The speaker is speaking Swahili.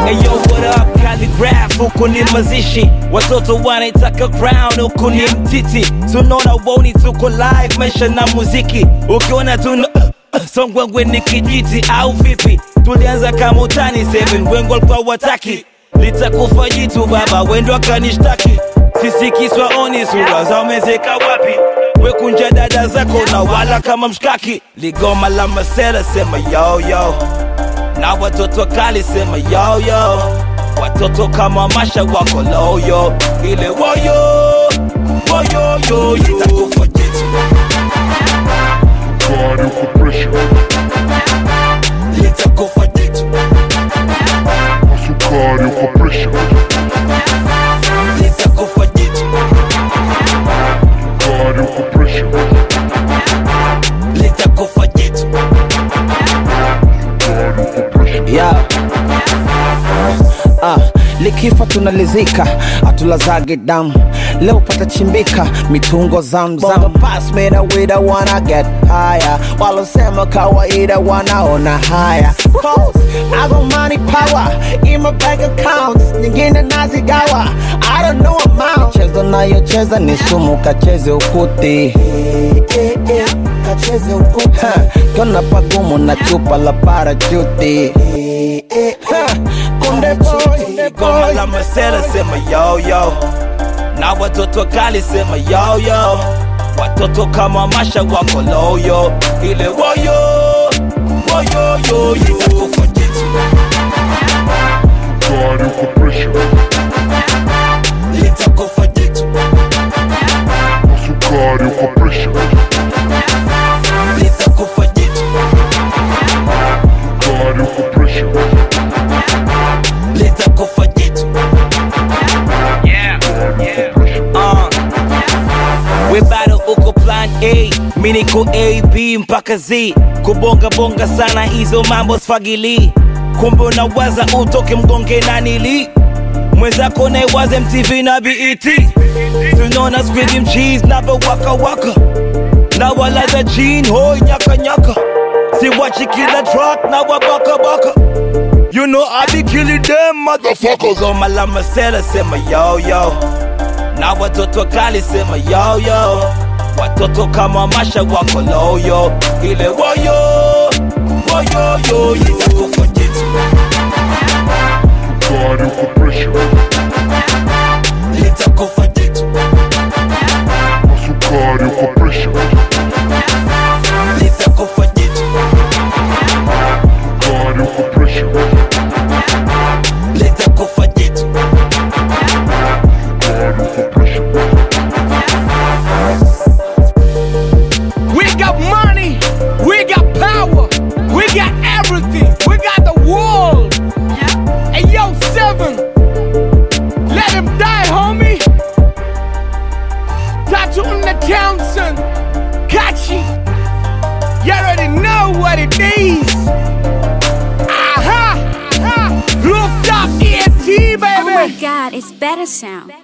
Eyo, what up, calligraph, huku ni mazishi Watoto wanaitaka crown, huku ni mtiti Tunaona woni tuko live, maisha na muziki Ukiona tuna Songwengwe ni kijiti au vipi? Tulianza kama utani 7 wengo walikuwa wataki litakufa jitu baba, wendo akanishtaki sisi kiswa oni sura za umezeka wapi? Wekunja dada zako na wala kama mshkaki, ligoma la masela sema yo yo, na watoto kali sema yo yo, watoto kama masha wako loyo, ile woyo woyo yo, litakufa jitu God uko pressure, litakufa jitu sukari uko pressure, litakufa jitu God uko pressure, litakufa jitu God uko pressure. yeah. Ah, likifa tunalizika atulazage damu leo patachimbika mitungo zamzam pass me the way that wanna get higher walosema kawaida wanaona haya Cause I got money power in my bank accounts nyingine nazigawa I don't know amount chezo nayocheza ni sumu kacheze ukuti kacheze ukuti kona pagumu na chupa la parachuti Ha, Kunde boy, kunde goma boy la masela sema yo yo, na watoto kali sema yo yo, watoto kama masha wako loyo, ile woyo woyo yo, litakufa jitu God uko pressure, litakufa jitu sukari uko pressure, litakufa jitu God uko pressure, litakufa jitu uh. We bado uko plan A, mi niko A, B mpaka Z. Kubonga bonga sana hizo mambo sfagili, kumbe unawaza utoke mgonge na nili mwenzako naiwaze MTV na BET. Tunaona squid cheese na waka waka na wala the jean hoi nyaka nyaka, siwachi kila track na wabaka baka. You know I be killing them motherfuckers. Goma la masela sema yo yo, na watoto kali sema yo yo, watoto kama masha wako loyo, ile woyo woyo yo, litakufa jitu God uko pressure, litakufa jitu sukari uko pressure, litakufa jitu God uko pressure, litakufa jitu God uko pressure. We got money, we got power, we got everything, we got the world. Hey yo, seven, let him die, homie. Tattoo on the Townsend, Kachi. You already know what it is. Aha, aha, rooftop ENT, baby. Oh my god, it's better sound.